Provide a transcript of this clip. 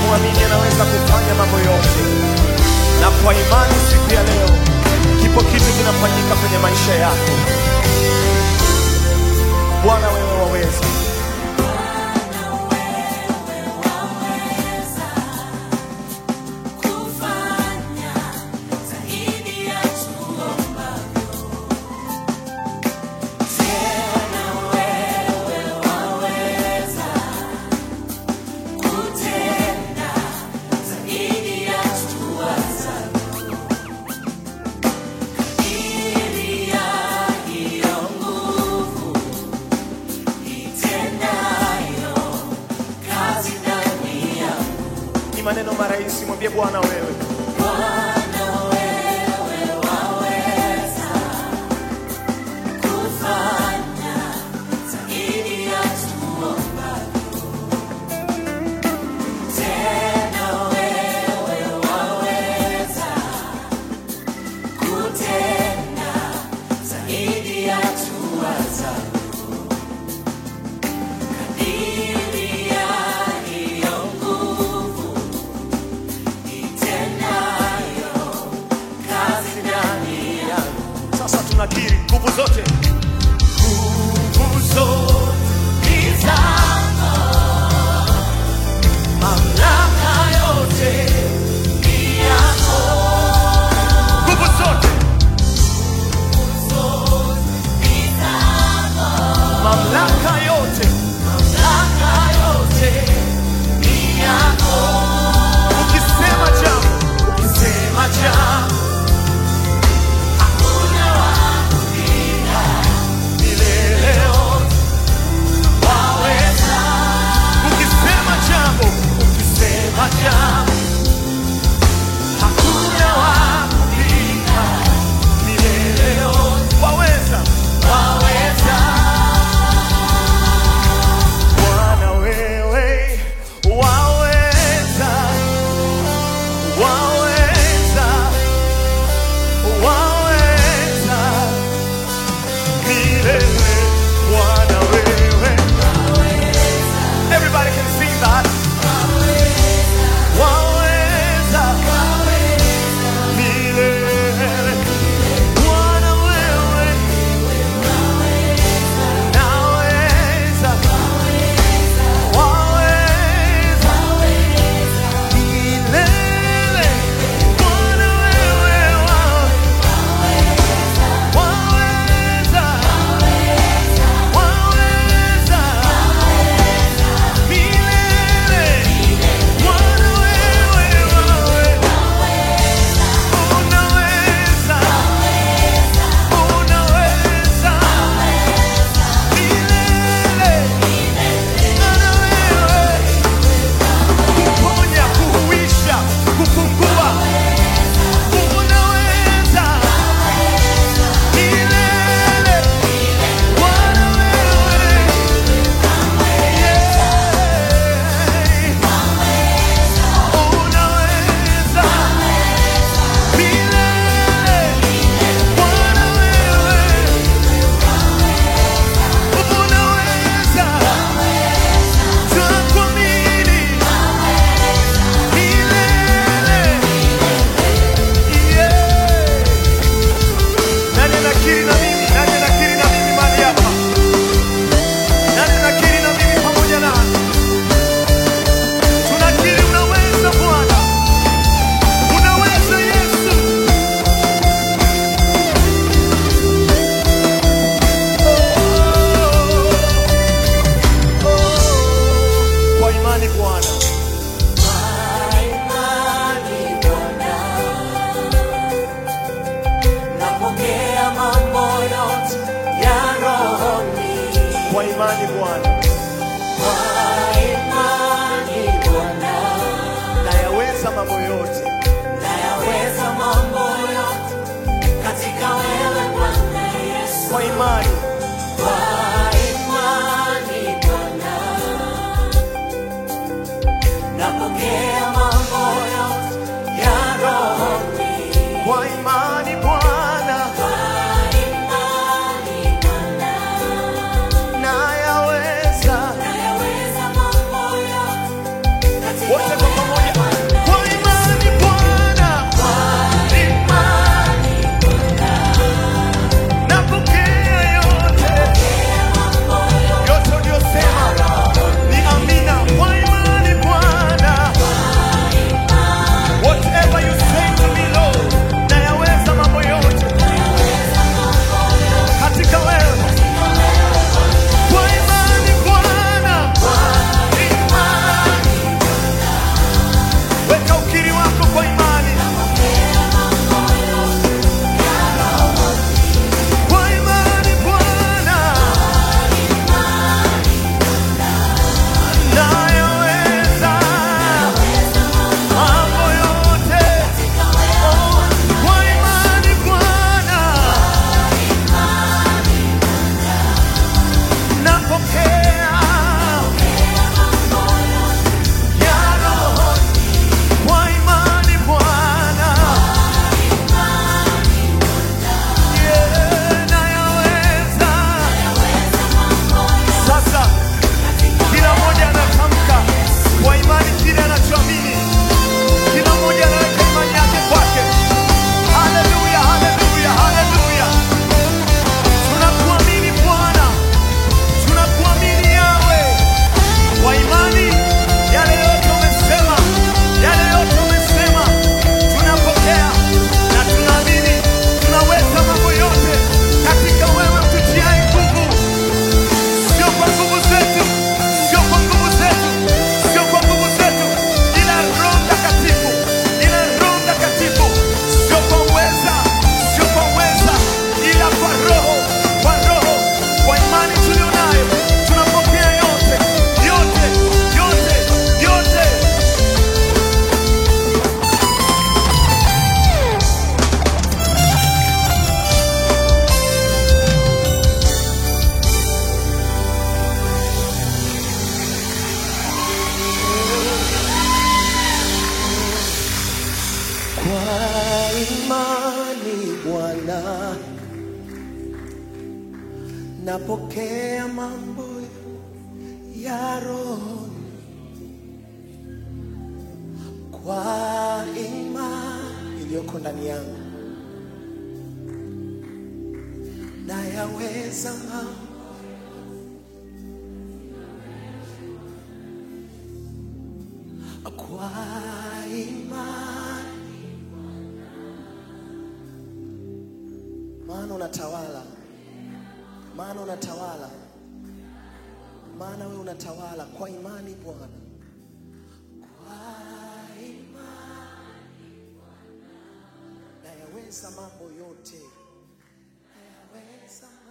tunamwamini anaweza kufanya mambo yote, na kwa imani siku ya leo kipo kitu kinafanyika kwenye maisha yako. Bwana, wewe waweza. Ni maneno marahisi, mwambie Bwana wewe. Sasa tunakiri nguvu zote, nguvu zote ni zako, mamlaka yote ni yako, nguvu zote, mamlaka yote, mamlaka yote ni yako. Ukisema jambo, ukisema jambo milele yote waweza. Ukisema jambo, ukisema jambo, hakuna wa kupinga. Milele yote waweza, waweza. Bwana wewe waweza, waweza, waweza milele Bwana wewe. Everybody can sing that. Waweza milele Bwana wewe. Naweza. Waweza milele Bwana wewe. Waweza. Waweza milele Bwana wewe, wewe unaweza, unaweza milele Bwana wewe kuponya, kuhuisha, kufungua unaweza milele Bwana wewe Nani anakiri na mimi? Nani anakiri na mimi mahali hapa? Nani anakiri na mimi pamoja nami? Tunakiri unaweza Bwana, unaweza Yesu. Oh, oh, Kwa imani Bwana, Napokea mambo yote ya rohoni kwa imani Bwana, kwa imani Bwana, nayaweza mambo yote nayaweza mambo yote katika wewe Bwana Yesu. kwa imani, Kwa imani Bwana, napokea mambo yote ya rohoni kwa imani Bwana, kwa imani Bwana, nayaweza nayaweza mambo yote katika wote kwa pamoja Kwa imani Bwana, napokea mambo ya roho kwa imani iliyoko ndani yangu, nayaweza mambo kwa imani, maana unatawala, maana unatawala, maana wewe unatawala kwa imani Bwana, kwa imani nayaweza mambo yote, nayaweza